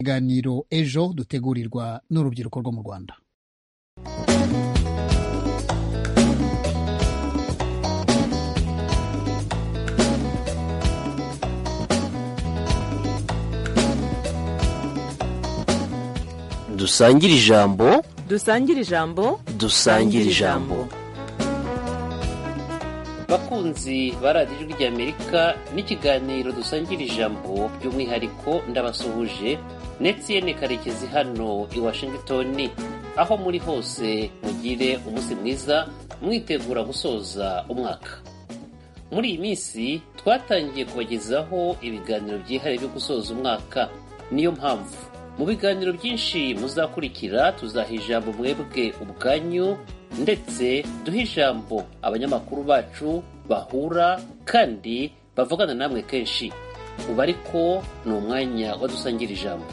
ikiganiro ejo dutegurirwa n'urubyiruko rwo mu rwanda dusangire ijambo dusangire ijambo dusangire ijambo bakunzi ba radiyo ijwi ry'amerika n'ikiganiro dusangira ijambo by'umwihariko ndabasuhuje netiyene karekezi hano i washington aho muri hose mugire umunsi mwiza mwitegura gusoza umwaka muri iyi minsi twatangiye kubagezaho ibiganiro byihariye byo gusoza umwaka niyo mpamvu mu biganiro byinshi muzakurikira tuzaha ijambo mwebwe ubwanyu ndetse duhe ijambo abanyamakuru bacu bahura kandi bavugana namwe kenshi ubu ariko ni umwanya wadusangira ijambo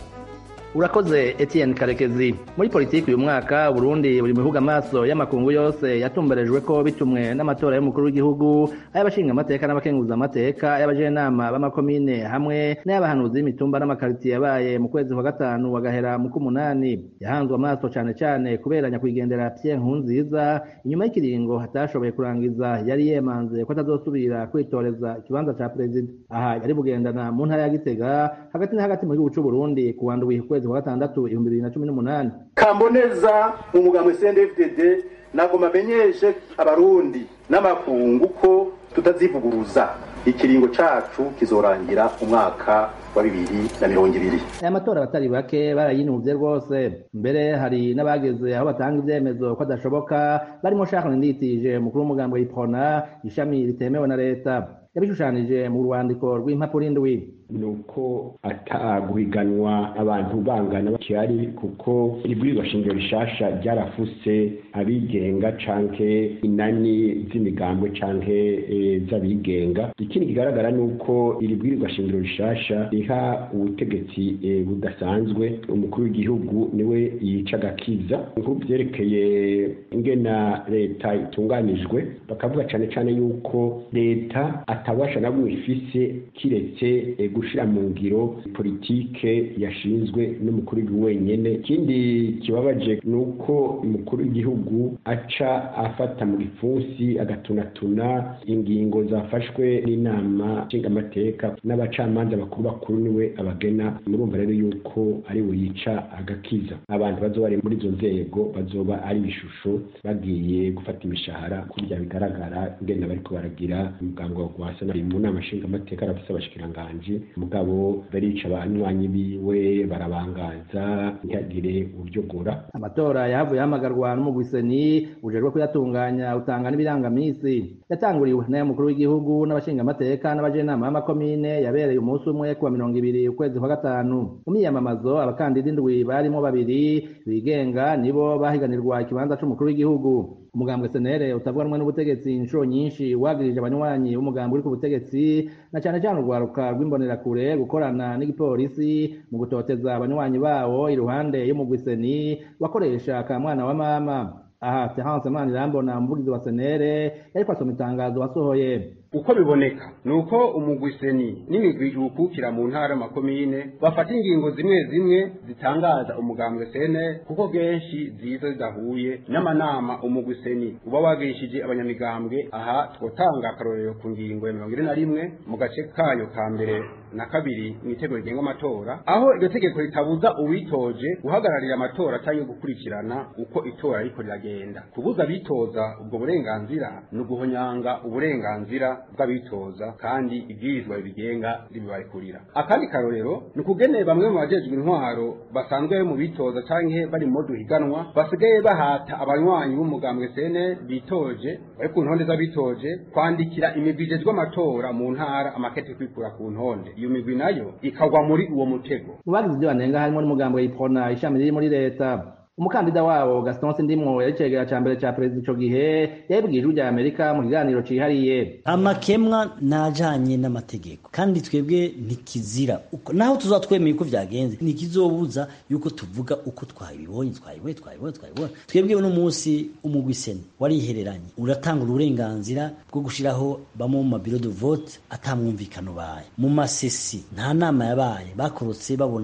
urakoze Etienne karekezi muri politiki uyu mwaka burundi buri mu bihugu amaso y'amakungu yose yatumberejwe ko bitumwe n'amatora y'umukuru w'igihugu ay'abashinga amateka n'abakenguza amateka ay'abajenama b'amakomine hamwe n'ay'abahanuzi b'imitumba n'amakaritiye yabaye mu kwezi kwa gatanu bagahera mu k'umunani yahanzwe amaso cane cane kubera nyakwigendera Pierre Nkurunziza inyuma y'ikiringo hatashoboye kurangiza yari yemanze ko atazosubira kwitoreza ikibanza ca perezida aha yari bugendana mu ntara ya Gitega hagati na hagati mu gihugu c'u Burundi ku wa ndwi kwezi kwa gatandatu ibihumbi bibiri na cumi n'umunani kamboneza mu mugambwe CNDD-FDD ntabwo mamenyeshe abarundi n'amakungu ko tutazivuguruza ikiringo cacu kizorangira umwaka wa bibiri na mirongo ibiri aya matora abatari bake barayinuvye rwose mbere hari n'abageze aho batanga ivyemezo ko adashoboka barimo Charles Nditije umukuru w'umugambwe w'Ipona ishami ritemewe na leta yabishushanije mu rwandiko rw'impapuro indwi nuko ataguhiganwa abantu bangana bakihari kuko ibwirizwa shingiro rishasha ryarafuse abigenga canke inani z'imigambwe canke e, z'abigenga ikindi kigaragara nuko iri bwirizwa shingiro rishasha riha ubutegetsi e, budasanzwe umukuru w'igihugu niwe yica agakiza nk'ubu vyerekeye ingena leta itunganijwe bakavuga cane cane yuko leta atabasha na bumwe ifise kiretse e, gushira mu ngiro politike yashinzwe n'umukuru w'igihugu wenyene ikindi kibabaje ni uko umukuru w'igihugu aca afata mu gipfunsi agatunatuna ingingo zafashwe n'inama nshingamateka n'abacamanza bakuru bakuru niwe abagena murumva rero yuko ari we yica agakiza abantu bazoba bari muri izo nzego bazoba ari ibishusho bagiye gufata imishahara kurya bigaragara ingenda bariko baragira umuganga wa gwasa mu nama nshingamateka arafise abashikiranganji mugabo barica abanywanyi biwe barabangaza ntihagire uryogora amatora yahavuye ahamagarwa n'umugwiseni ujejwe kuyatunganya utanga n'ibirangamisi yatanguriwe n'ay'umukuru w'igihugu n'abashingamateka n'abajenama b'amakomine yabereye umunsi umwe kuwa mirongo ibiri ukwezi kwa gatanu mu miyamamazo abakandida indwi barimo babiri bigenga nibo bahiganirwa ikibanza c'umukuru w'igihugu umugambwe senere utavuga rumwe n'ubutegetsi inshuro nyinshi wagirije abanywanyi b'umugambi uri ku butegetsi na cane cane urwaruka rw'imbonerakure gukorana n'igipolisi mu gutoteza abanywanyi bawo iruhande y'umugwiseni wakoresha ka mwana wa mama aha Terence Manirambona umuvugizi wa senere yariko asoma itangazo wasohoye uko biboneka ni uko umugwiseni n'imigwi iwukukira mu ntara makomine bafata ingingo zimwe zimwe zitangaza umugambwe sene kuko kenshi ziza zidahuye n'amanama umugwiseni uba wagishije abanyamigambwe aha twotanga akarorero ku ngingo ya mirongo ine na rimwe mu gace kayo ka mbere na kabiri mu itegeko rigenga amatora aho iryo tegeko ritabuza uwitoje guhagararira amatora cyangwa gukurikirana uko itora ariko riragenda kubuza abitoza ubwo burenganzira ni uguhonyanga uburenganzira bw'abitoza kandi ibwirizwa bigenga ribibarekurira akandi karorero ni ukugene bamwe mu bajejwe intwaro basanzwe mu bitoza canke bari mu duhiganwa basigaye bahata abanywanyi b'umugambwe sene bitoje bari ku ntonde z'abitoje kwandikira imigwi ijejwe amatora mu ntara amakete kwikura ku ntonde iyo migwi nayo ikagwa muri uwo mutego mu bagize ibyo banenga harimo n'umugambwe w'ipona ishami riri muri leta umukandida wabo Gaston Sindimwo yari cegera ca mbere ca perezida ico gihe yabibwiye ijwi rya Amerika mu kiganiro cihariye amakemwa najanye n'amategeko kandi twebwe ntikizira uko naho tuzatwemeye uko vyagenze ntikizobuza yuko tuvuga uko twabibonye twabibonye twabibonye twabibonye twebwe uno munsi umugwiseni warihereranye uratanga uburenganzira bwo gushiraho bamwe mu mabiro de vote atamwumvikano baye mu masesi nta nama yabaye bakorotse babona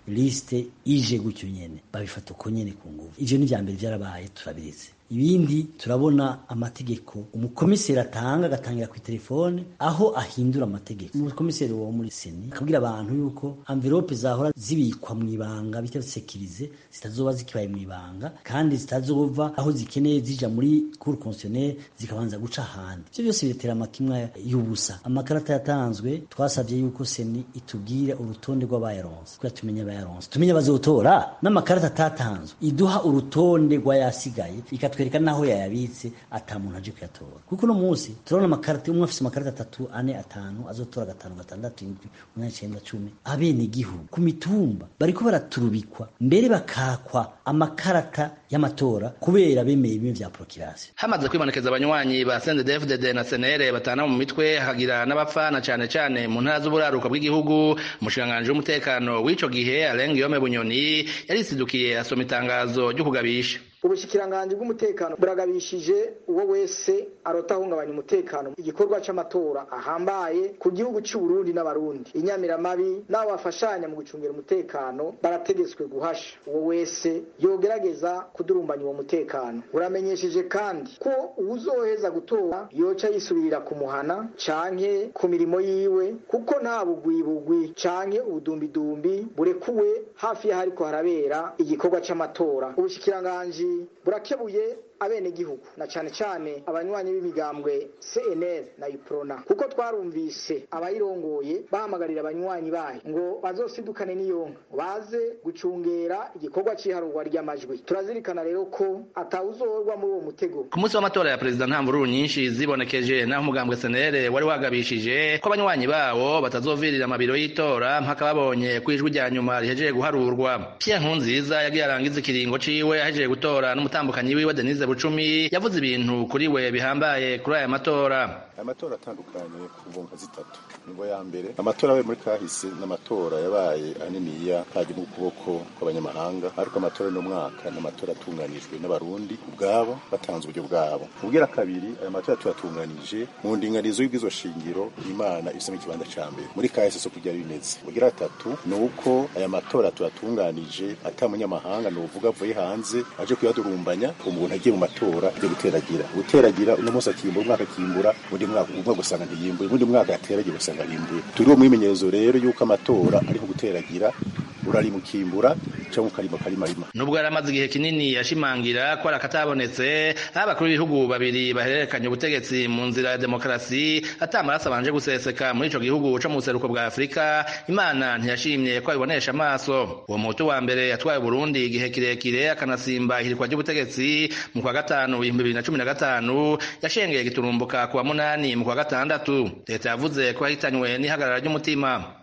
liste ije gutyo nyene babifata uko nyene ku nguvu ivyo ni vya mbere vyarabaye turabizi ibindi turabona amategeko umukomiseri atanga agatangira ku telefone aho ahindura amategeko umukomiseri wo muri seni akabwira abantu yuko envelope zahora zibikwa mu ibanga bita sekirize zitazoba zikibaye mu ibanga kandi zitazova aho zikeneye zija muri cour constitutionnelle zikabanza guca ahandi ivyo byose biretera amakimwa y'ubusa amakarata yatanzwe twasabye yuko seni itubwira urutonde rw'abayaronse kugira tumenye abayaronse tumenye abazotora n'amakarata atatanzwe iduha urutonde rw'ayasigaye ikatwereka naho yayabitse ata muntu aje kuyatora kuko uno munsi turabona amakarata umwe afise amakarata atatu ane atanu azotora gatanu gatandatu indwi umunani icenda cumi abene igihugu ku mitumba bariko baraturubikwa mbere bakakwa amakarata y'amatora kubera bemeye bimwe vya prokirasi hamaze kwibonekeza abanywanyi ba CNDD-FDD na senere batana mu mitwe hagira n'abapfana cane cane mu ntara z'uburaruka bw'igihugu umushikiranganji w'umutekano w'ico gihe Alain Guillaume Bunyoni yarisidukiye asoma itangazo ryo kugabisha ubushikiranganji bw'umutekano buragabishije uwo wese arota ahungabanya umutekano igikorwa c'amatora ahambaye ku gihugu c'u Burundi n'abarundi inyamiramabi n'abo bafashanya mu gucungira umutekano barategetswe guhasha uwo wese yogerageza kudurumbanya uwo mutekano buramenyesheje kandi ko uwuzoheza gutora yoca yisubirira ku muhana canke ku mirimo yiwe kuko nta bugwibugwi canke ubudumbidumbi burekuwe hafi y'ahariko harabera igikorwa c'amatora ubushikiranganji burakebuye abenegihugu na cane cane abanywanyi b'imigambwe CNL na UPRONA kuko twarumvise abayirongoye bahamagarira abanywanyi bayo ngo bazosidukane n'iyonka baze gucungera igikorwa c'iharurwa ry'amajwi turazirikana rero ko atawuzorwa muri uwo mutego ku munsi w'amatora ya perezida nta mvururu nyinshi zibonekeje naho umugambwe senere wari wagabishije ko abanywanyi bawo batazovirira amabiro y'itora mpaka babonye ko ijwi rya nyuma rihejeje guharurwa Pierre Nkurunziza yagiye arangiza ikiringo ciwe ahejeje gutora n'umutambukanyi wiwe Denise Bucumi yavuze ibintu kuri we bihambaye kuri aya matora amatora atandukanye ku mvunka zitatu nibo ya mbere amatora yabaye muri kahise n'amatora yabaye aniniya hajya n'ukuboko kw'abanyamahanga ariko amatora y'umwaka ni amatora atunganijwe n'abarundi ubwabo batanze uburyo bwabo ubwira kabiri aya matora tuyatunganije mu ndinganizo y'ubwizo shingiro imana ifisemo ikibanza ca mbere muri kahise so kugira bimeze ubwira gatatu ni uko aya matora tuyatunganije ata munyamahanga ni uvuga avuye hanze aje kuyadurumbanya umuntu agiye mu matora yo guteragira guteragira uno munsi akimbura umwaka akimbura undi mwaka umwaka gusanga ntiyimbuye undi mwaka yateragira usanga yimbuye turiho mwimenyerezo rero yuko amatora ariho guteragira urarimukimbura cyangwa ukarima karimarima nubwo yari amaze igihe kinini yashimangira ko ari akatabonetse aho abakuru b'ibihugu babiri bahererekanya ubutegetsi mu nzira ya demokarasi atamaraso abanje guseseka muri ico gihugu co mu buseruko bwa afurika imana ntiyashimye ko abibonesha amaso uwo muhutu wa mbere yatwaye burundi igihe kirekire akanasimba ihirikwa ry'ubutegetsi mu kwa gatanu ibihumbi bibiri na cumi na gatanu yashengeye giturumbuka ku wa munani mu kwa gatandatu leta yavuze ko yahitanywe n'ihagarara ry'umutima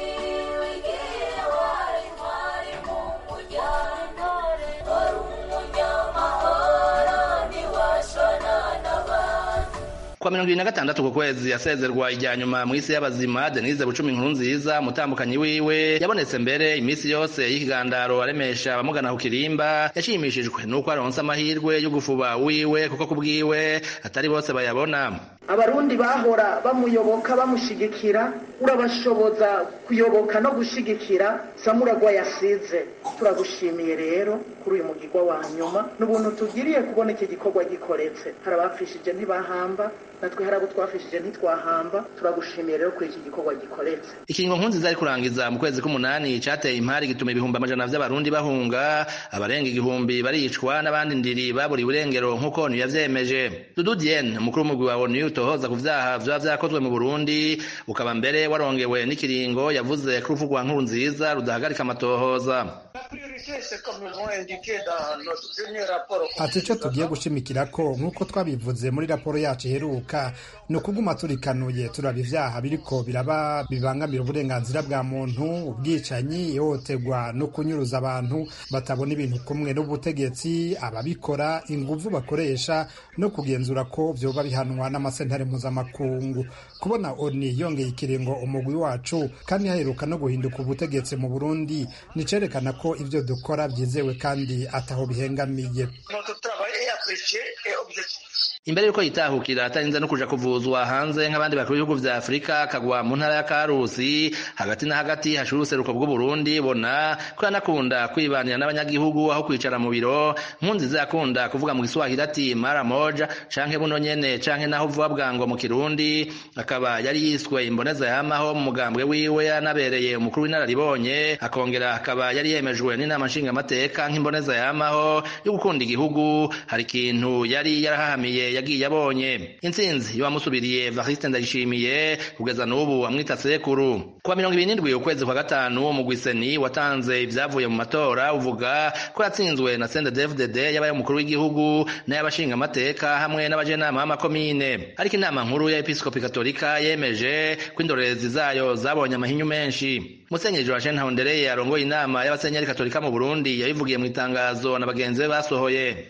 kwa mirongo ibiri na gatandatu ku kwezi yasezerwa ijya nyuma mu isi y'abazima denise bucumi inkuru nziza umutambukanyi wiwe yabonetse mbere iminsi yose y'ikigandaro aremesha abamugana ku kirimba yashimishijwe n'uko aronse amahirwe yo gufuba wiwe kuko ku bwiwe atari bose bayabona abarundi bahora bamuyoboka bamushigikira urabashoboza kuyoboka no gushigikira samuragwa yasize turagushimiye rero kuri uyu mugigwa wa nyuma n'ubuntu tugiriye kubona iki gikorwa gikoretse hari abapfishije ntibahamba natwe hari abo twafishije ntitwahamba turagushimiye rero kuri iki gikorwa gikoretse ikingo nkunziza ari kurangiza mu kwezi k'umunani cateye impari gituma ibihumbi amajana vy'abarundi bahunga abarenga igihumbi baricwa n'abandi ndiri baburiwe irengero nk'uko onu yavyemeje dudu diene umukuru w'umugwi wa onu utohoza ku vyaha vyoba vyakozwe mu burundi ukaba mbere warongewe n'ikiringo yavuze ko urupfu rwa nkuru nziza rudahagarika amatohoza ati icyo tugiye gushimikira ko nk'uko twabivuze muri raporo yacu iheruka ni ukuguma turikanuye turaba ibyaha biriko biraba bibangamira uburenganzira bwa muntu ubwicanyi ihohoterwa no kunyuruza abantu batabona ibintu kumwe n'ubutegetsi ababikora inguvu bakoresha no kugenzura ko vyoba bihanwa n'amasentare mpuzamakungu kubona oni yongeye ikiringo umugwi wacu kandi haheruka no guhinduka ubutegetsi mu burundi nicerekana ko ivyo dukora vyizewe kandi ataho bihengamiye imbere yuko yitahukira atarinze no kuja kuvuzwa hanze nk'abandi bakuru b'ibihugu vya afurika akagwa mu ntara ya karusi hagati na hagati hashira uruseruko bw'uburundi bona ko yanakunda kwibanira n'abanyagihugu aho kwicara mu biro nkunziza yakunda kuvuga mu giswahili ati mara moja canke buno nyene canke naho vuba bwango mu kirundi akaba yari yiswe imboneza yamaho mu mugambwe wiwe yanabereye umukuru w'inararibonye akongera akaba yari yemejwe n'inama nshingamateka nk'imboneza yamaho yo gukunda igihugu hari ikintu yari yarahahamiye yagiye abonye intsinzi y'uwamusubiriye Evariste Ndayishimiye kugeza n'ubu amwita sekuru kuwa mirongo ibiri n'indwi ukwezi kwa gatanu umugwiseni watanze ivyavuye mu matora uvuga ko yatsinzwe na CNDD-FDD yabaye umukuru w'igihugu n'ay'abashinga amateka hamwe n'abajenama b'amakomine ariko inama nkuru ya episkopi katolika yemeje ko indorerezi zayo zabonye amahinyu menshi musenyeri Joachim Ntahondereye arongoye inama y'abasenyeri katolika mu Burundi yabivugiye mu itangazo na bagenzi be basohoye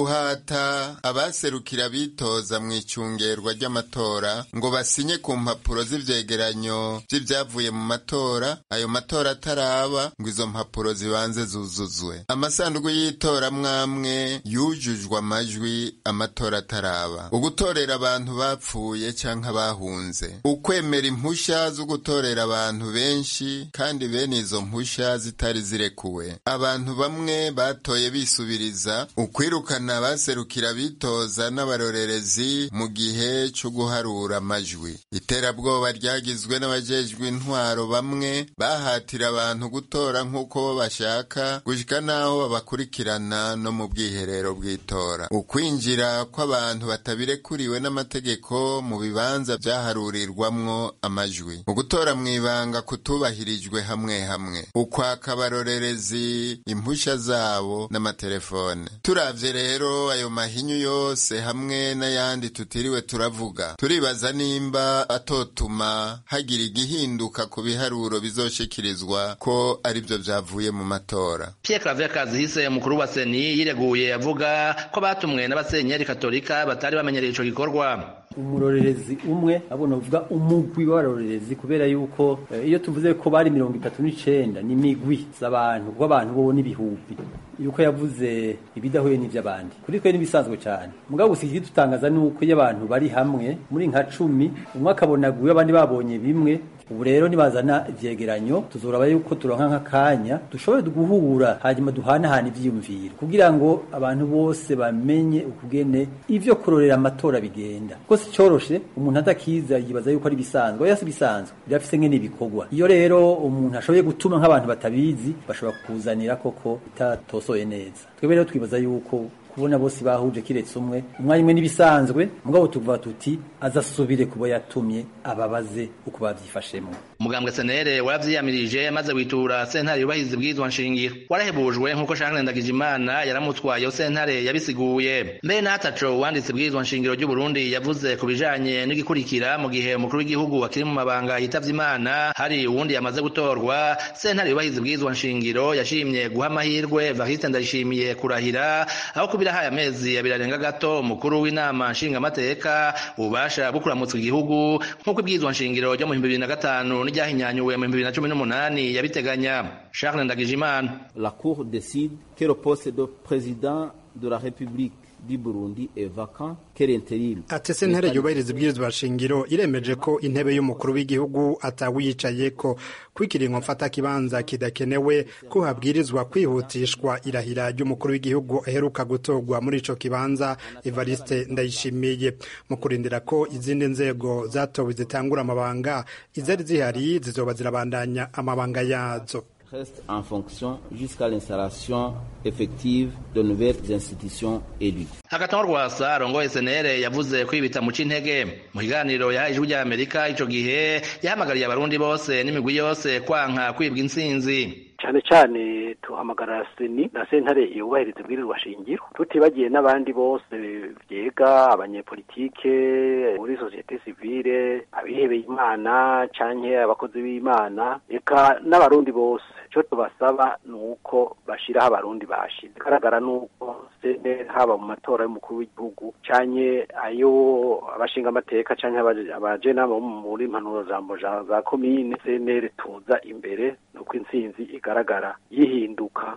uguhata abaserukira bitoza mu icungerwa ry'amatora ngo basinye ku mpapuro z'ivyegeranyo vy'ivyavuye mu matora ayo matora ataraba ngo izo mpapuro zibanze zuzuzwe amasanduku y'itora mwamwe yujujwe amajwi amatora ataraba ugutorera abantu bapfuye canke abahunze ukwemera impusha zo gutorera abantu benshi kandi bene izo mpusha zitari zirekuwe abantu bamwe batoye bisubiriza ukwiruka kwirukana abaserukira bitoza n'abarorerezi mu gihe cyo guharura amajwi iterabwoba ryagizwe n'abajejwe intwaro bamwe bahatira abantu gutora nk'uko bo bashaka gushika n'aho babakurikirana no mu bwiherero bw'itora ukwinjira kw'abantu batabirekuriwe n'amategeko mu bibanza vyaharurirwamwo amajwi ugutora mw'ibanga kutubahirijwe hamwe hamwe ukwaka abarorerezi impusha zabo n'amatelefone turavye rero ayo mahinyu yose hamwe n'ayandi tutiriwe turavuga turibaza nimba atotuma hagira igihinduka ku biharuro bizoshikirizwa ko arivyo vyavuye mu matora Pierre Claver Kazihise umukuru wa Seni yireguye avuga ko batumwe n'abasenyeri katolika batari bamenyereye ico gikorwa umurorerezi umwe abona uvuga umugwi w'abarorerezi kubera yuko eh, iyo tuvuze ko bari mirongo itatu n'icenda ni migwi z'abantu kuko abantu bo n'ibihumbi yuko yavuze ibidahuye n'ivy'abandi kuri twe n'ibisanzwe cyane mugabo gusa ikidutangaza ni uko iyo abantu bari hamwe muri nka cumi umwe akabona guyo abandi babonye bimwe ubu rero nibazana ivyegeranyo tuzoraba yuko turonka nk'akanya dushobore guhura hanyuma duhanahana ivyiyumviro kugira ngo abantu bose bamenye ukugene ivyo kurorera amatora bigenda kuko si coroshe umuntu adakiza yibaza yuko ari bisanzwe oya si bisanzwe birafise ngene bikorwa iyo rero umuntu ashoboye gutuma nk'abantu batabizi bashobora kukuzanira koko bitatosoye neza twebwe rero twibaza yuko kubona bose bahuje kiretse umwe umwanya umwe n'ibisanzwe mugabo tuvuga tuti azasubire kubo yatumye ababaze uko bavyifashemo umugambwe senere waravyiyamirije maze witura sentare yubahiriza ibwirizwa nshingiro warahebujwe nk'uko Charles Ndagijimana yaramutwaye iyo sentare yabisiguye mbere n'ataco wanditse ibwirizwa nshingiro ry'u Burundi yavuze ku bijanye n'igikurikira mu gihe umukuru w'igihugu akiri mu mabanga yitavye imana hari uwundi yamaze gutorwa sentare yubahiriza ibwirizwa nshingiro yashimye guha amahirwe Evariste Ndayishimiye kurahira aho kubirahaye amezi abiri arenga gato umukuru w'inama nshingamateka ububasha bwo kuramutsa igihugu nk'uko ibwirizwa nshingiro ryo mu bihumbi bibiri na gatanu n'iryahinyanyuwe mu bihumbi bibiri na cumi n'umunani yabiteganya Charles Ndagijimana La Cour décide que le poste de président de la République du Burundi est vacant quel intérim ati sentare yubahiriza ibwirizwa shingiro iremeje ko intebe y'umukuru w'igihugu atawiyicaye ko kwikiringo mfata kibanza kidakenewe ko habwirizwa kwihutishwa irahira ry'umukuru w'igihugu aheruka gutorwa muri ico kibanza Evariste Ndayishimiye mu kurindira ko izindi nzego zatowe zitangura amabanga izari zihari zizoba zirabandanya amabanga yazo reste en fonction jusqu'à l'installation effective de nouvelles institutions élues. hagatongo rwasa arongoye senere yavuze ko ibita mu c'intege mu kiganiro yahaye ijwi rya amerika ico gihe yahamagariye abarundi bose n'imigwi yose kwanka kwibwa intsinzi cyane cyane tuhamagara seni na sentare yubahiriza ibwirizwa shingiro tutibagiye n'abandi bose byega abanyepolitike muri sosiyete sivile abihebeye imana canke abakozi b'imana eka n'abarundi bose icyo tubasaba ni uko bashyiraho abarundi bashize bigaragara ni uko senere haba mu matora y'umukuru w'igihugu canke ayo abashinga amateka canke abajenama muri impanuro jambo za komine senere tuza imbere nuko intsinzi igaragara yihinduka ryashika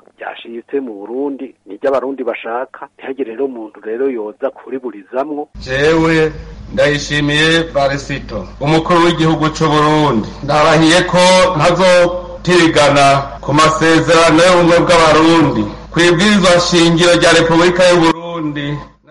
ryashitse mu burundi niryo abarundi bashaka ntihagire rero umuntu rero yoza kuriburizamwo jewe ndayishimiye barisito umukuru w'igihugu c'uburundi ndabahiye ko ntazotirigana ku masezerano y'ubumwe bw'abarundi kw'ibwirizwa shingiro rya repubulika y'uburundi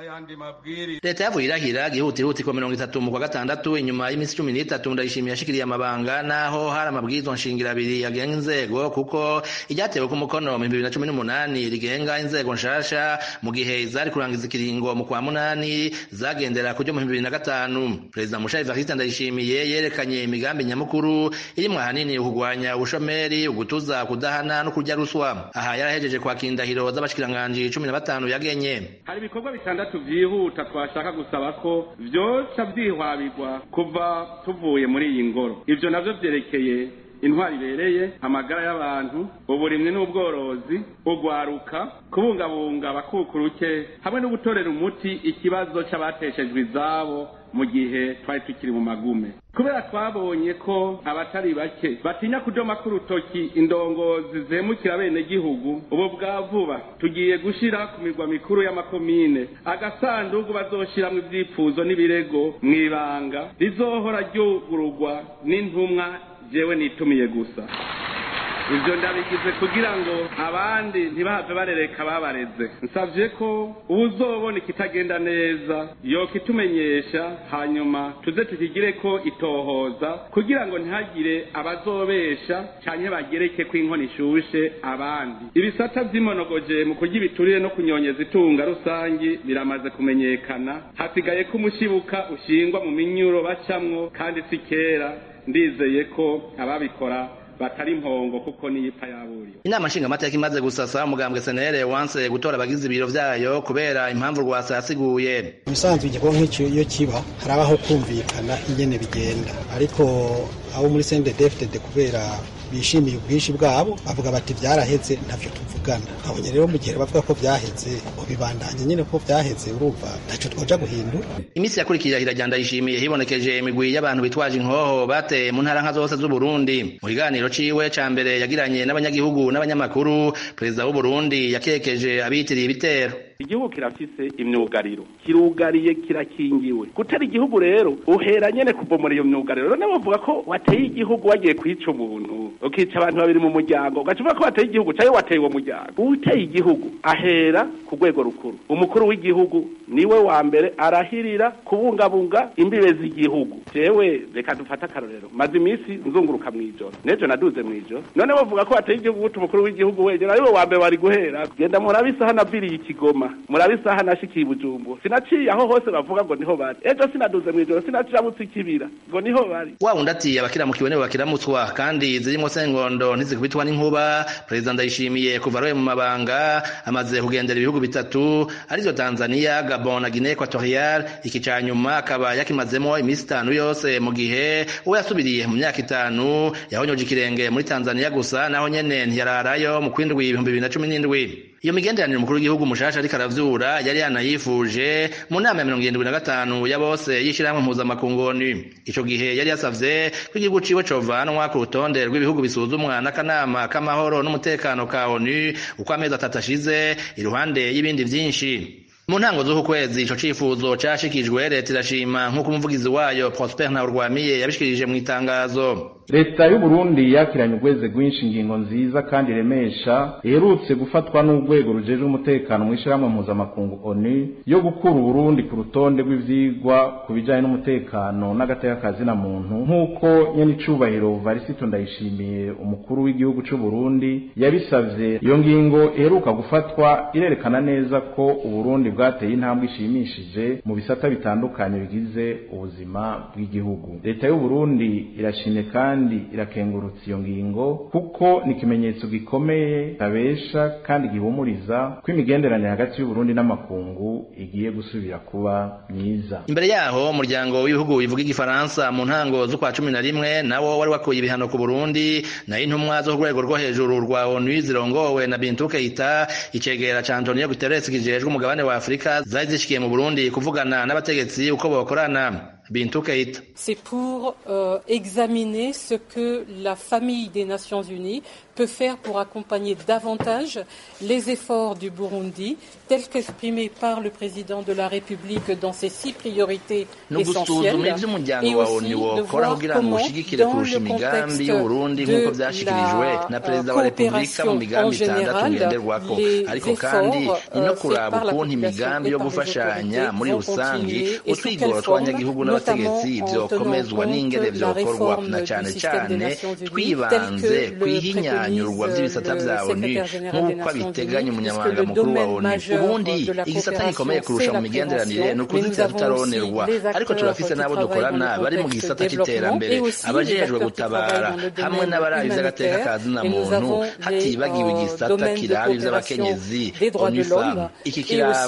leta yavuye irahira gihutihuti ko mirongo itatu mu kwa gatandatu inyuma y'iminsi cumi n'itatu ndayishimiye yashikiriye amabanga naho hari amabwirizwa nshingiro abiri agenga inzego kuko iryatewe ku mukono mu bibiri na cumi n'umunani rigenga inzego nshasha mu gihe izari kurangiza ikiringo mu kwa munani zagendera ku ryo mu bibiri na gatanu perezida mushayi evariste ndayishimiye yerekanye imigambi nyamukuru irimwo ahanini ukugwanya ubushomeri ugutuza kudahana no kurya ruswa aha yarahejeje kwakira indahiro z'abashikiranganji cumi na batanu yagenye hari ibikorwa bitandatu vyihuta twashaka gusaba ko vyoca vyihwabirwa kuva tuvuye muri iyi ngoro ivyo navyo vyerekeye intwari ibereye amagara y'abantu uburimwi n'ubworozi ugwaruka kubungabunga abakukuruke hamwe no gutorera umuti ikibazo c'abateshejwe izabo mu gihe twari tukiri mu magume kubera twabonye ko abatari bake batinya kudoma k'urutoki indongozi zemukira bene gihugu ubu bwa vuba tugiye gushira ku mirwa mikuru y'amakomine agasanduku bazoshiramwo ivyipfuzo n'ibirego mw'ibanga rizohora ryugururwa n'intumwa jewe nitumiye gusa ivyo ndabigize kugira ngo abandi ntibahave barereka babareze nsavye ko uwuzobona ikitagenda neza yokitumenyesha hanyuma tuze tukigire ko itohoza kugira ngo ntihagire abazobesha canke bagereke ko inkono ishushe abandi ibisata vy'imonogoje mu kurya ibiturire no kunyonyeza itunga rusangi biramaze kumenyekana hasigaye ko umushibuka ushingwa mu minyuro bacamwo kandi si kera ndizeye ko ababikora batari impongo kuko niyipfa yaburiwe inama nshingamateka imaze gusasa umugambwe senere wanse gutora abagize ibiro vyayo kubera impamvu rwasa yasiguye ubusanzwe igikorwa nk'icyo iyo kiba harabaho kumvikana ingene bigenda ariko abo muri CNDD-FDD kubera bishimiye ubwinshi bwabo bavuga bati byaraheze ntavyo tuvugana abonye rero mu gihe bavuga ko byaheze ubibandanye nyine ko byaheze urumva ntacyo twoja guhindura iminsi yakurikiye irajya ndayishimiye hibonekeje imigwi y'abantu bitwaje inkoho bateye mu ntara nka zose z'uburundi mu kiganiro ciwe ca mbere yagiranye n'abanyagihugu n'abanyamakuru perezida w'uburundi yakekeje abitiriye ibitero igihugu kirafise imyugariro kirugariye kirakingiwe gutera igihugu rero uhera nyene kubomora iyo myugariro none bavuga ko wateye igihugu wagiye kwica umuntu ukica abantu babiri mu muryango ugaca uvuga ko wateye igihugu cayo wateye uwo muryango uteye igihugu ahera ku rwego rukuru umukuru w'igihugu niwe wa mbere arahirira kubungabunga imbibe z'igihugu jewe reka dufate akarorero maze iminsi nzunguruka mw'ijoro nejo naduze mw'ijoro none bavuga ko wateye igihugu guta umukuru w'igihugu wegera ariwe wa mbere wari guhera genda murabe isaha naviriye ikigoma murabe isaha nashikiye ibujumbu sinaciye aho hose bavuga ngo niho bari ejo sinaduze mw'ijoro sinacirabutse ikibira ngo niho bari wa wundi ati abakiramukiwe nibo bakiramutswa kandi zirimwo sengondo ntizikubitwa n'inkuba perezida ndayishimiye kuva aroye mu mabanga amaze kugendera ibihugu bitatu arivyo tanzania gabon na guinee equatorial iki ca nyuma akaba yakimazemo iminsi itanu yose mu gihe uwo yasubiriye mu myaka itanu yahonyoje ikirenge muri tanzania gusa naho nyene ntiyararayo mu kwindwi ibihumbi bibiri na cumi n'indwi iyo migenderanire umukuru w'igihugu mushasha ariko aravyura yari yanayifuje mu nama ya mirongo irindwi na gatanu ya bose y'ishirahamwe mpuzamakungoni ico gihe yari yasavye ko igihugu ciwe covanwa ku rutonde rw'ibihugu bisuzumwa n'akanama k'amahoro n'umutekano ka onu uko amezi atatu ashize iruhande y'ibindi vyinshi mu ntango z'uku kwezi ico cifuzo cashikijwe leta irashima nk'uko umuvugizi wayo prosper ntawurwamiye yabishikirije mu itangazo leta y'uburundi yakiranye urweze rwinshi ingingo nziza kandi iremesha iherutse gufatwa n'urwego rujejwe umutekano mu ishyirahamwe mpuzamakungu onu yo gukura uburundi ku rutonde rw'ivyigwa ku bijanye n'umutekano n'agateka na muntu nk'uko nyenicubahiro varisito ndayishimiye umukuru w'igihugu c'uburundi yabisavye iyo ngingo iheruka gufatwa irerekana neza ko uburundi bwateye intambwe ishimishije mu bisata bitandukanye bigize ubuzima bw'igihugu leta y'uburundi irashimye kandi kandi irakengurutsa iyo ngingo kuko ni ikimenyetso gikomeye tabesha kandi gihumuriza ko imigenderanire hagati y'uburundi n'amakungu igiye gusubira kuba myiza imbere yaho umuryango w'ibihugu bivuga igifaransa mu ntango z'ukwa cumi na rimwe nawo wari wakuye ibihano ku burundi nayo intumwa zo ku rwego rwo hejuru rwa onu zirongowe na bintu keita icegera ca antonio guterres kijejwe umugabane wa afurika zari zishikiye mu burundi kuvugana n'abategetsi uko bokorana Bintou Keita. C'est pour euh, examiner ce que la famille des Nations Unies peut faire pour accompagner davantage les efforts du Burundi, tels qu'exprimés par le président de la République dans ses six priorités essentielles, et aussi de voir comment, dans le contexte de la coopération en général, les efforts euh, faits par la population et par les autorités vont continuer et sous quelle forme, notamment en tenant compte de la réforme du système des Nations Unies, tel que le préconise le secrétaire général des Nations Unies, puisque le domaine majeur de la coopération, c'est la prévention, mais nous avons aussi les acteurs qui travaillent dans le contexte développement et aussi les acteurs qui travaillent dans le domaine humanitaire, et nous avons les euh, domaines de coopération des droits de l'homme et aussi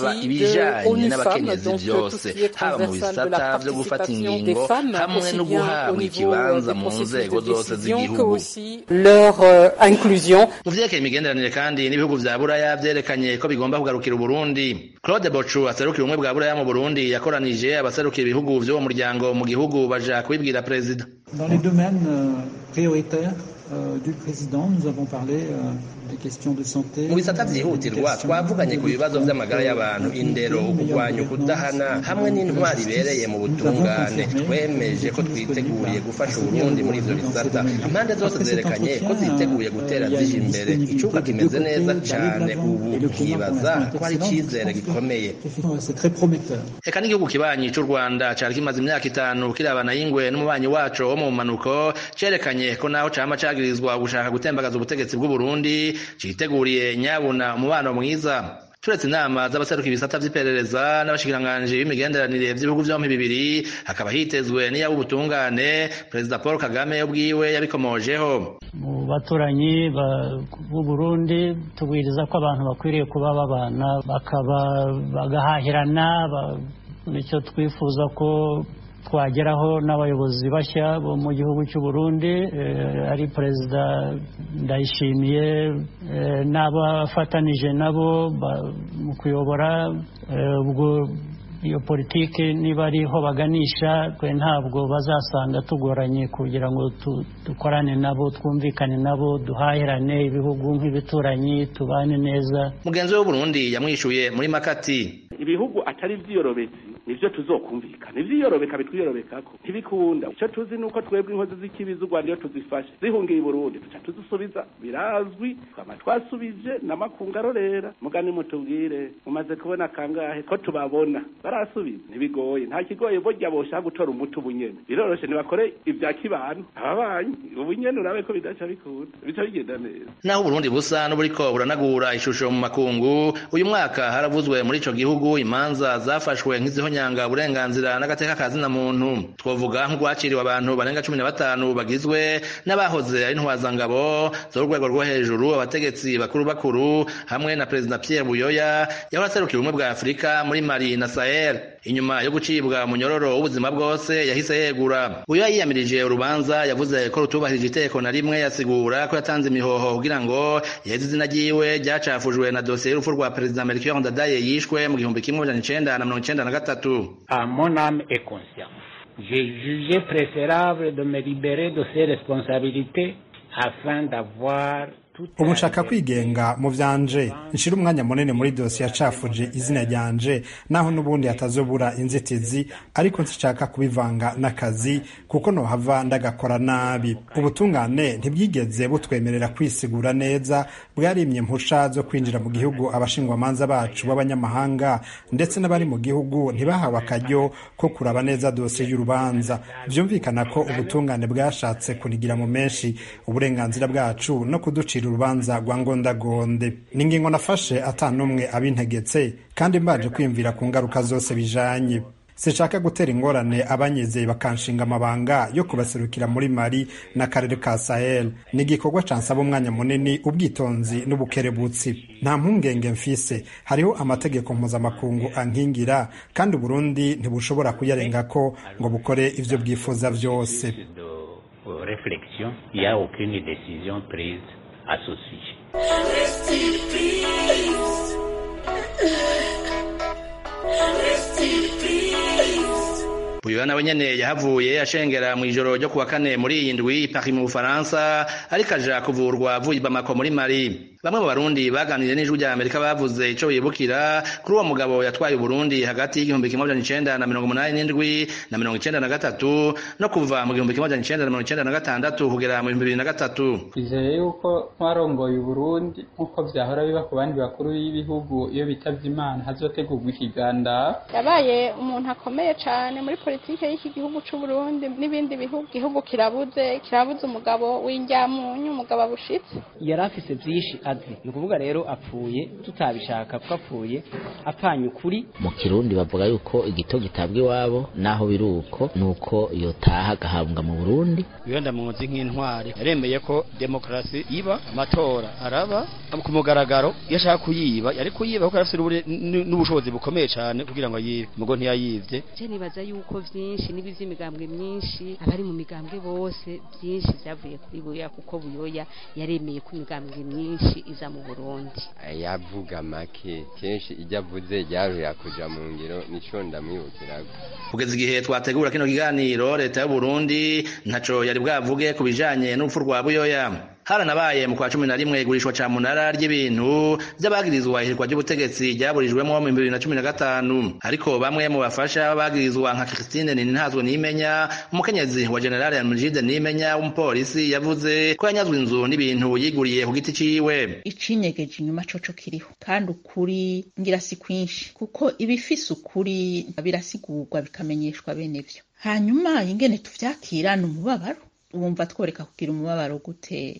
de ONU Femmes, donc tout ce qui est transversal de la participation des femmes, aussi bien au niveau des processus de décision que aussi leur euh, inclusion. mu vyerekeye imigenderanire kandi n'ibihugu vya buraya vyerekanye ko bigomba kugarukira uburundi claude bocu aserukira ubumwe bwa buraya mu burundi yakoranije abaserukira ibihugu vy'uwo muryango mu gihugu baja kubibwira perezida Dans les domaines euh, prioritaires euh, du président, nous avons parlé euh, des questions de santé. mu bisata vyihutirwa twavuganye ku bibazo vy'amagara y'abantu indero ukugwanya ukudahana hamwe n'intwari ibereye mu butungane twemeje ko twiteguriye gufasha uburundi muri ivyo bisata impande zose zerekanye ko ziteguye gutera zija imbere icuka kimeze neza cane ubu twibaza ko hari icizere gikomeye C'est très prometteur. eka n'igihugu kibanyi c'u rwanda cari kimaze imyaka itanu kirabana y'ingwe n'umubanyi waco wo mu manuko cerekanye ko naho cama cagirizwa gushaka gutembagaza ubutegetsi bw'uburundi citeguriye nyabuna umubano mwiza turetse inama z'abaseruka ibisata vy'iperereza n'abashikiranganji b'imigenderanire vy'ibihugu vyompi bibiri hakaba hitezwe n'iyab'ubutungane perezida paul kagame ubwiwe yabikomojeho mu baturanyi ba- b'u Burundi tubwiriza ko abantu bakwiriye kuba babana bakaba bagahahirana ba- nicyo twifuza ko twageraho n'abayobozi bashya bo mu gihugu cy'u Burundi eh, ari perezida ndayishimiye eh, n'abafatanije nabo ba- mu kuyobora eh, ubwo iyo politiki niba ariho baganisha twe ntabwo bazasanga tugoranye kugira ngo tu- dukorane nabo twumvikane nabo duhahirane ibihugu nk'ibituranyi tubane neza mugenzi we w'uburundi yamwishuye muri makati ibihugu atari ivy'iyorobetsi nivyo tuzokumvikana ivyiyorobeka bitwiyorobekako ntibikunda ico tuzi nuko twebwe inkozi z'ikibi z'u rwanda iyo tuzifashe zihungiye i burundi tuca tuzisubiza birazwi twama twasubije n'amakungu arorera mugani mutubwire mumaze kubona kangahe ko tubabona barasubiza ntibigoye nta kigoye burya boshaka gutora umuti ubunyene biroroshe ntibakore ibya kibano ababanyi ubunyene urabe ko bidaca bikunda bica bigenda neza naho uburundi busa n'uburiko buranagura ishusho mu makungu uyu mwaka haravuzwe muri ico gihugu imanza zafashwe nk'izihonyanga uburenganzira n'agateka ka zina muntu twovuga nk'urwaciriwe abantu barenga cumi na batanu bagizwe n'abahoze ari intwazangabo z'urwego rwo hejuru abategetsi bakuru bakuru hamwe na perezida pierre buyoya yahora aserukira ubumwe bwa afurika muri mali na sahel inyuma yo gucibwa munyororo w'ubuzima bwose yahise yegura buyoya yiyamirije urubanza yavuze ko rutubahirije iteko na rimwe yasigura ko yatanze imihoho kugira ngo yeze izina ryiwe ryacafujwe na dosiye y'urupfu rwa perezida melchior ndadaye yishwe mu gihumbi kimwe amajana icenda na mirongo icenda na gatatu à mon âme et conscience. J'ai jugé préférable de me libérer de ces responsabilités afin d'avoir tout ubu nshaka kwigenga mu vyanje nshira umwanya munini muri dosiye yacafuje izina ryanje naho n'ubundi hatazobura inzitizi ariko nshaka kubivanga n'akazi kuko nohava ndagakora nabi ubutungane ntibwigeze butwemerera kwisigura neza bwarimye impusha zo kwinjira mu gihugu abashingwamanza bacu b'abanyamahanga ndetse n'abari mu gihugu ntibahawe akaryo ko kuraba neza dosiye y'urubanza vyumvikana ko ubutungane bwashatse kunigira mu menshi uburenganzira bwacu no kuducira urubanza rwa ngondagonde ni ingingo nafashe ata n'umwe abintegetse kandi mbaje kwiyumvira ku ngaruka zose bijanye sinshaka gutera ingorane abanyizeye bakanshinga amabanga yo kubaserukira muri mari n'akarere ka sahel ni igikorwa cansaba umwanya munini ubwitonzi n'ubukerebutsi nta mpungenge mfise hariho amategeko mpuzamakungu ankingira kandi uburundi ntibushobora kuyarengako ngo bukore ivyo bwifuza vyose euh, réflexion. Il n'y a aucune décision prise à ce sujet. Rest in peace. Rest in peace. buyoya uyo nawe nyene yahavuye ashengera mw'ijoro ryo kuwa kane muri iyi ndwi Paris mu Bufaransa ariko aja kuvurwa avuye i Bamako muri Mali bamwe mu barundi baganiriye n'ijwi rya Amerika bavuze ico bibukira kuri uwo mugabo yatwaye Burundi hagati y'igihumbi kimwe amajana icenda na mirongo umunani n'indwi na mirongo icenda na gatatu no kuva mu gihumbi kimwe amajana icenda na mirongo icenda na gatandatu kugera mu bihumbi bibiri na gatatu twizeye yuko twarongoye uburundi nk'uko vyahora biba ku bandi bakuru b'ibihugu iyo bitavye imana hazotegurwa ikiganda yabaye umuntu akomeye cane muri politike y'iki gihugu c'uburundi n'ibindi bihugu igihugu kirabuze kirabuze umugabo w'injyamunyu umugabo abushitse yari afise vyinshi azi ni ukuvuga rero apfuye tutabishaka kuko apfuye apfanye ukuri mu kirundi bavuga yuko igito gitabwa iwabo naho biri uko nuko yotaha agahambwa mu burundi iyo ndamuzi nk'intwari yaremeye ko demokarasi iba amatora araba ku mugaragaro iyo ashaka kuyiba yari kuyiba kuko arafite n'ubushobozi bukomeye cyane kugira ngo yibe mugo ntiyayivye je nibaza yuko vyinshi n'ibizi imigambwe myinshi abari mu migambwe bose vyinshi vyavuye kuri buya kuko buyoya yaremeye ko imigambwe myinshi iza mu burundi yavuga make kenshi ijya avuze ryarurira kuja mu ngiro nico ndamwibukiraga kugeza igihe twategura kino kiganiro leta y'u Burundi ntaco yari bwavuge ku bijanye n'urupfu rwa buyoya haranabaye mu kwa cumi na rimwe igurishwa ca munara ry'ibintu vy'abagirizwa ihirwa ry'ubutegetsi ryaburijwemwo mu bibiri na cumi na gatanu ariko bamwe mu bafasha b'abagirizwa nka Christine Ninintazwe Nimenya umukenyezi wa General Almujide Nimenya w'umupolisi yavuze ko yanyazwe inzu n'ibintu yiguriye ku giti ciwe icinyegeje inyuma coco kiriho kandi ukuri ngira si kwinshi kuko ibifise ukuri birasigurwa bikamenyeshwa bene vyo hanyuma ingene tuvyakira ni umubabaro wumva tworeka kugira umubabaro gute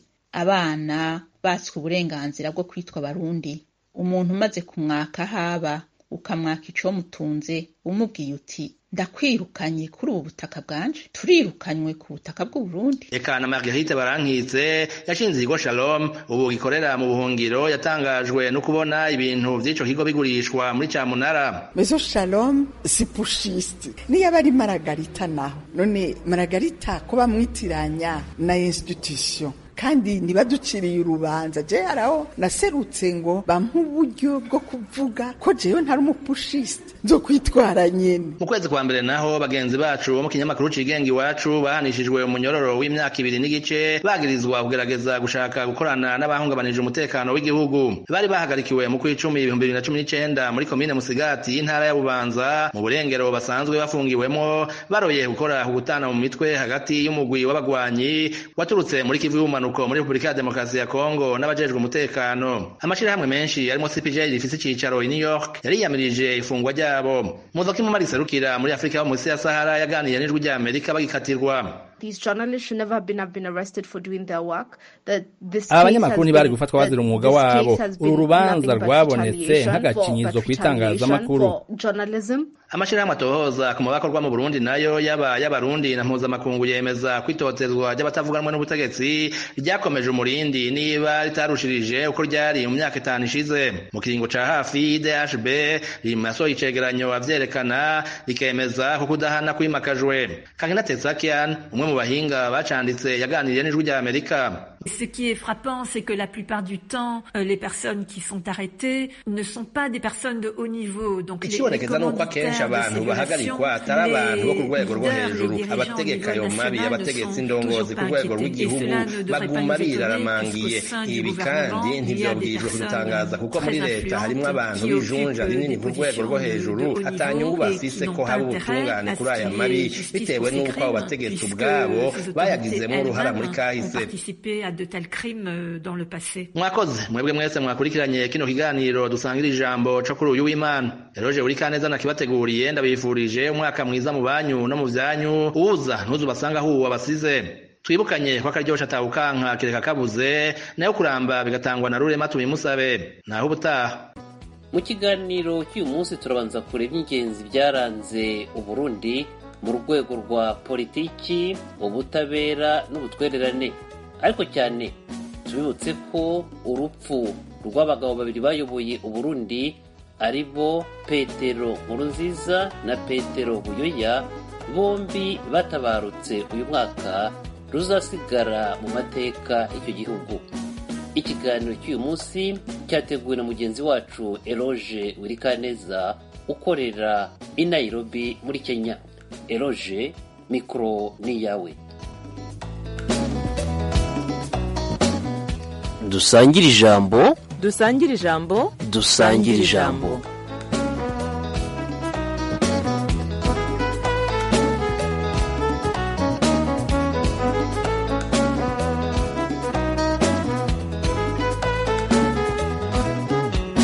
abana batswe uburenganzira bwo kwitwa barundi umuntu umaze kumwaka haba ukamwaka ico mutunze umubwiye uti ndakwirukanye kuri ubu butaka bwanje turirukanywe ku butaka bw'uburundi eka na marguerite barankitse yashinze ikigo shalom ubu gikorera mu buhungiro yatangajwe no kubona ibintu vy'ico kigo bigurishwa muri camunara mezo shalom si pushiste niyo aba ari maragarita naho none maragarita ko bamwitiranya na institution kandi ntibaduciriye urubanza je haraho naserutse ngo bampe uburyo bwo kuvuga ko jewe ntari umupushiste nzo kwitwara nyene mu kwezi kwa mbere naho bagenzi bacu bo mu kinyamakuru cigenga iwacu bahanishijwe umunyororo w'imyaka ibiri n'igice bagirizwa kugerageza gushaka gukorana n'abahungabanije umutekano w'igihugu bari bahagarikiwe mu kw'icumi ibihumbi bibiri na cumi n'icenda muri komine musigati y'intara ya bubanza mu burengero basanzwe bafungiwemwo baroye gukora kugutana mu mitwe hagati y'umugwi w'abagwanyi waturutse muri kivu y'ubumanuko mpanuko muri Republika ya Demokarasi ya Kongo n'abajejwe umutekano amashirahamwe menshi arimo CPJ rifise icicaro i New York yariyamirije ifungwa ryabo muzoka imwe mariserukira muri Afrika yo munsi ya Sahara yaganiriye n'ijwi rya Amerika bagikatirwa These journalists should never have been, have been arrested for doing their work. That this aba banyamakuru ntibari gufatwa bazira umwuga wabo uru rubanza rwabonetse nk'agakinyizo ku itangazamakuru amashirahamwe atohoza ku mabakorwa mu Burundi nayo yaba y'abarundi na mpuzamakungu yemeza kwitotezwa ry'abatavuganwe n'ubutegetsi ryakomeje umurindi niba ritarushirije uko ryari mu myaka itanu ishize mu kiringo ca hafi DHB rimasohoye icegeranyo avyerekana rikemeza ko kudahana kwimakajwe Kankina Tetsakian umwe mu bahinga bacanditse yaganiriye n'ijwi rya Amerika Ce qui est frappant, c'est que la plupart du temps, euh, les personnes qui sont arrêtées ne sont pas des personnes de haut niveau. Donc les, ikibonekeza nuko akenshi abantu bahagarikwa atari abantu bo ku rwego rwo hejuru abategeka ayo mabi abategetsi indongozi ku rwego rw'igihugu baguma biraramangiye ibi kandi ntivyobwirijwe kudutangaza kuko muri leta harimwo abantu bijunja rinini ku rwego rwo hejuru atanyungu bafise ko haba ubutungane kuri aya mabi bitewe n'uko abo bategetsi ubwabo bayagizemo uruhara muri kahise de tels crimes dans le passé. mwakoze mwebwe mwese mwakurikiranye kino kiganiro dusangira ijambo co kuri uyu w'imana eroje buri kaneza nakibateguriye ndabifurije umwaka mwiza mu banyu no mu vyanyu uza ntuzubasanga huwa basize twibukanye ko akaryosha atawukanka kireka kabuze nayo kuramba bigatangwa na rurema tubimusabe naho ubutaha mu kiganiro cy'uyu munsi turabanza kureba ingenzi byaranze uburundi mu rwego rwa politiki ubutabera n'ubutwererane ariko cyane tubibutse ko urupfu rw'abagabo babiri bayoboye uburundi ari bo petero nkurunziza na petero buyoya bombi batabarutse uyu mwaka ruzasigara mu mateka y'icyo gihugu ikiganiro cy'uyu munsi cyateguwe na mugenzi wacu eroge wirikaneza ukorera i nairobi muri kenya eroge mikoro ni iyawe dusangire ijambo dusangire ijambo dusangire ijambo